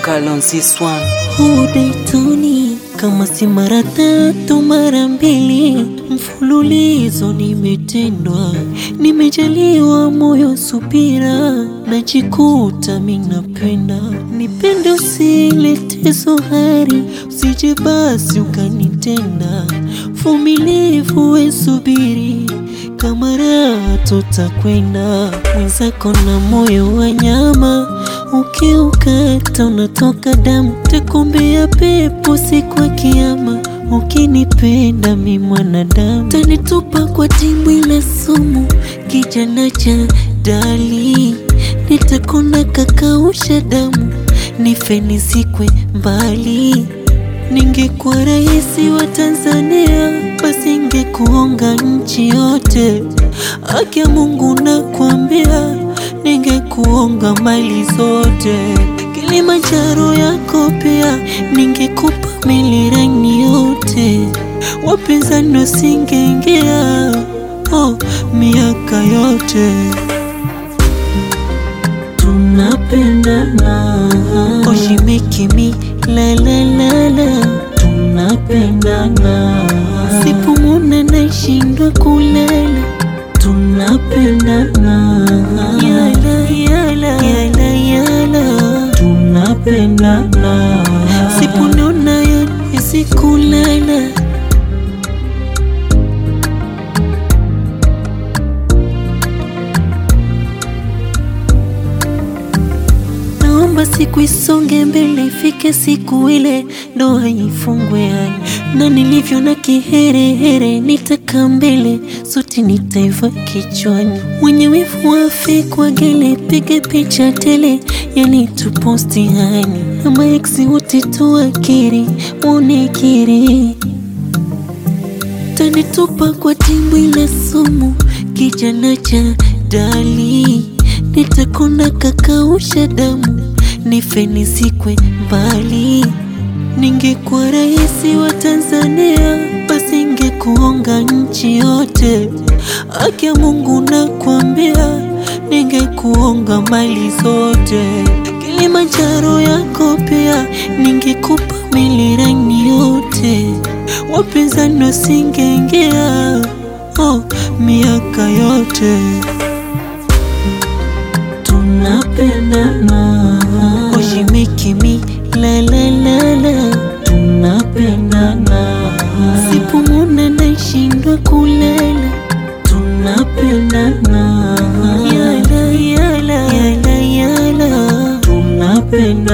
vocal on this one. Udaitoni kama si mara tatu mara mbili mfululizo nimetendwa, nimejaliwa moyo subira, najikuta minapenda nipende, usilete zohari, usije basi ukanitenda, vumilivu we subiri kama raha tutakwenda, mwenzako na moyo wa nyama, ukiukata unatoka damu, takumbia pepo siku ya Kiyama. Ukinipenda mi mwanadamu, tanitupa kwa dimbwi la sumu, kijana cha dali, nitakona kakausha damu, nife nizikwe mbali. Ningekuwa rais wa Tanzania, basi ingekuonga nchi yote. Haki ya Mungu nakwambia, ningekuonga mali zote. Kilimanjaro yako pia, ningekupa milirani yote. Wapinzani wasingeingia, oh, miaka yote tunapendana, oh, she make me la la la la, tunapendana, sipumuna naishindwa kulala, tunapendana, yala yala yala yala, tunapendana, sipunona yote kulala Naomba siku isonge mbele, ifike siku ile ndoa ifungwe hai, na nilivyo na kiherehere, nitaka mbele sote nitaiva kichwani. Mwenye wivu wafe kwa gele, pige picha tele, yani tuposti hani, ama eksi wote tuakiri, unekiri tanitupa kwa dimbwi la sumu, kijana cha dali, nitakona kakausha damu, nife nizikwe mbali. Ningekuwa rais wa Tanzania, basi ingekuonga nchi yote. Haki ya Mungu nakwambia, ningekuonga mali zote. Kilimanjaro yako pia, ningekupa milirani yote wapinzani wasingeingia, oh, miaka yote tunapendana, oh, she make me la la la la, tunapendana, sipumuna naishindwa kulala, tunapendana